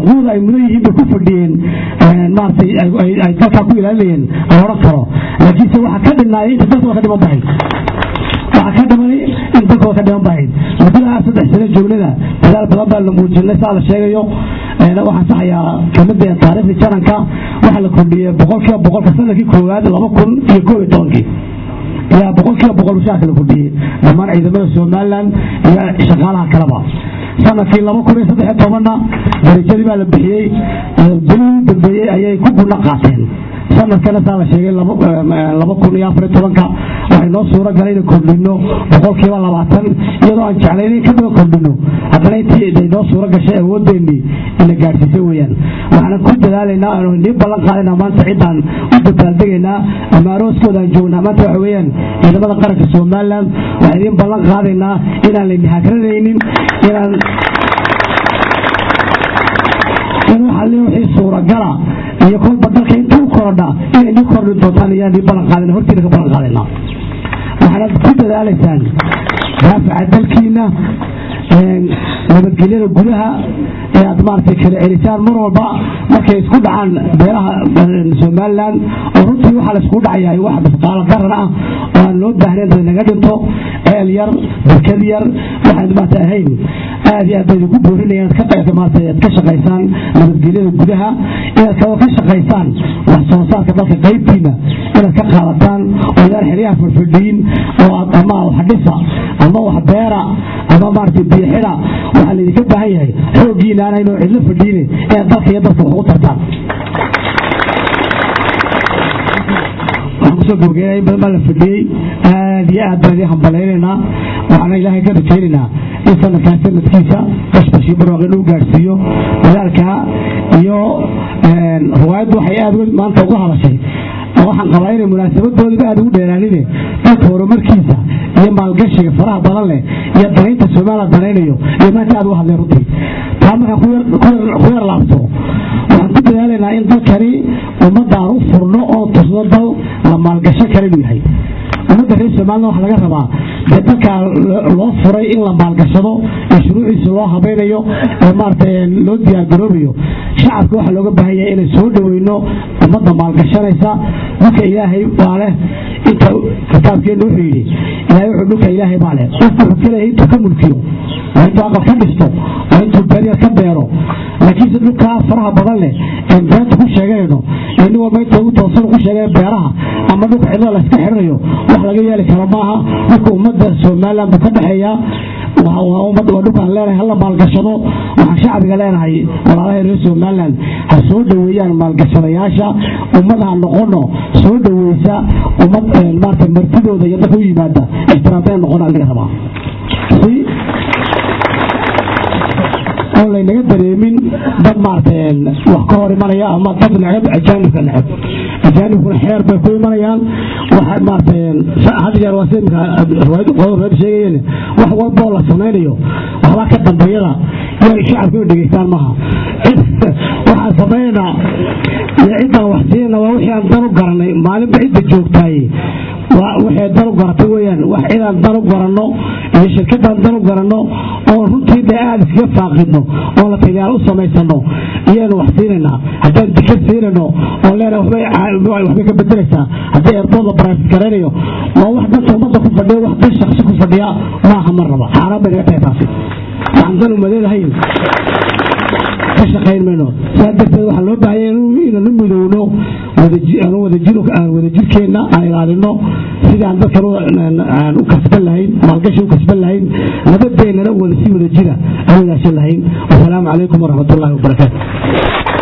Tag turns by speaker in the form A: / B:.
A: xuquuqda ay mudan yihiin bay ku fadhiyeen maaragtay ay dalkaa ku ilaalinayeen aan odhan karo laakiinse waxaa ka dhinaayay inta dalkooda ka dhiman bahayd waxaa ka dhimanay in dalkooda ka dhiman bahayd muddada saddex sano joognada dadaal badan baa la muujinay saa la sheegayo waxaan saxayaa kamida taariikhdii jananka waxaa la kordhiyey boqolkiiba boqolka sanadkii koowaad laba kun iyo koob iyo tobankii yaa boqolkiiba boqol mushaarka la kordhiyey dhammaan ciidamada somalilan iyo shaqaalaha kaleba sanadkii laba kun iyo saddex iyo tobanna darajadii baa la bixiyey bilihii dambeeyey ayay ku gudna qaateen sanadkana saa la sheegay laba kun iyo afar iyo tobanka waxay noo suuro galay inay kordhino boqolkiiba labaatan iyadoo aan jeclayn in ka badan kordhino haddana intii ay noo suuro gashay awooddeennii ina gaadhsiisay weeyaan waxaan ku dadaalaynaa aanu nii ballan qaadaynaa maanta ciddaan u dabaaldegaynaa ama arooskooda aan joognaa maanta waxa weeyaan ciidamada qaranka somaliland waxaan idiin ballan qaadaynaa inaan layni hagranaynin inaan in waxa le wixii suuragala iyo kolba dalka inta u korodha inay nii kordhin doontaan iyaan nii ballan qaadayna hortiina ka ballan qaadaynaa waxaanaad ku dadaalaysaan daafaca dalkiina nabadgelyada gudaha ee aad maaragtay kala celisaan mar walba markay isku dhacaan beelaha somalilan oo runtii waxaa la iskugu dhacayaa wax basqaalo daran ah oo aan loo baahnayn dad naga dhinto ceel yar barkad yar waxaan maarata ahayn aad iyo aad bay idinku boorinayaan ka qaysa maarata aad ka shaqaysaan nabadgelyada gudaha inaad kaloo ka shaqaysaan wax soo saarka dalka qaybtiina inaad ka qaadataan oo idaan xeryaha fadfadhiyin oo aad ama wax dhisa ama wax beera ama maaragtay biyixida waxaa laydinka baahan yahay xooggiina aanayno cidlo fadhiine inaad dalka iyo dalka wax ugu tartaan waxaan kusoo gabageenaya in badan baa la fadhiyey aad iyo aad baan idiin hambalaynaynaa waxaana ilaahay ka rajaynaynaa in sanadkaas sanadkiisa bashbashii barwaaqi inuu gaadhsiiyo dadaalkaa iyo riwaayaddu waxay aad maanta uga hadashay waxaan qabaa inay munaasabadoodiba aad ugu dheeraanine dalka horumarkiisa iyo maalgashiga faraha badan leh iyo danaynta somaliland danaynayo iyo maanta aad uga hadleen runtii taa markaan ku yar laabto waxaan ku dadaalaynaa in dalkani ummaddaan u furno oo tusno dal la maalgasho kale inuu yahay ummadda reer somaliland waxa laga rabaa dee dalkaa loo furay in la maalgashado ee shuruuciisa loo habaynayo ee maaragtay loo diyaargaroobayo shacabka waxaa looga baahan yahay inay soo dhoweyno ummadda maalgashanaysa dhulka ilaahay baa leh inta kitaabkeenna wuxuu yidhi ilaahay wuxuu dhulka ilaahay baa leh qofku wuxuu ka leeyahay intuu ka mulkiyo waa intuu aqal ka dhisto waa intuu beryar ka beero laakiinse dhulkaa faraha badan leh ee beenta ku sheeganayno ee nin walba inta ugu toosan ku sheegaya beeraha ama dhulka cidlada la iska xirinayo wax laga yeeli karo maaha dhulka ummadda somaliland buu ka dhexeeyaa waa dhulkaan leenahay hala maalgashado waxaan shacbiga leenahay walaalaha reer somaliland ha soo dhoweeyaan maalgashadayaasha ummad ha noqono soo dhoweysa ummad maarata martidooda iyo dadka u yimaada ixtiraamteen noqona laga rabaa oon laynaga dareemin dad maaragtay wax ka hor imanaya ama dad necab ajaanibka necab ajaanibkuna xeer bay ku imanayaan waxa maaragtay had jeer waa sida riwaayad qodobka reer sheegayeen wax walba oo la samaynayo waxbaa ka dambeeyada iyo shacabka inay dhegeystaan maaha waxaan samaynaynaa iyo ciddaan wax siinayna waa wixii aan dan u garanay maalinba cidda joogtaay waxay dan u garatay weyaan wax cidaan dan u garanno iyo shirkadaan dan u garanno oo runtii dee aada iskaga faaqidno oo la tagaal u samaysano iyaynu wax siinaynaa haddaan dikad siinayno oo leenahay waxbay ka bedelaysaa haddii eerbood la baraafid garaynayo waa wax danta ummadda ku fadhiya wax dan shaksi ku fadhiya maaha mar raba xaaraan bay naga tahay taasi waxaan dan umadeedahayn ka shaqayn mayno saa darteed waxaa loo baahaya inaan u midowno wadajirkeenna aan ilaalino sidii aan dadkan aan u kasban lahayn maalgashi u kasban lahayn nabadeennana wada si wada jira aan wadaashan lahayn wasalaamu calaykum waraxmat ullahi wabarakaatu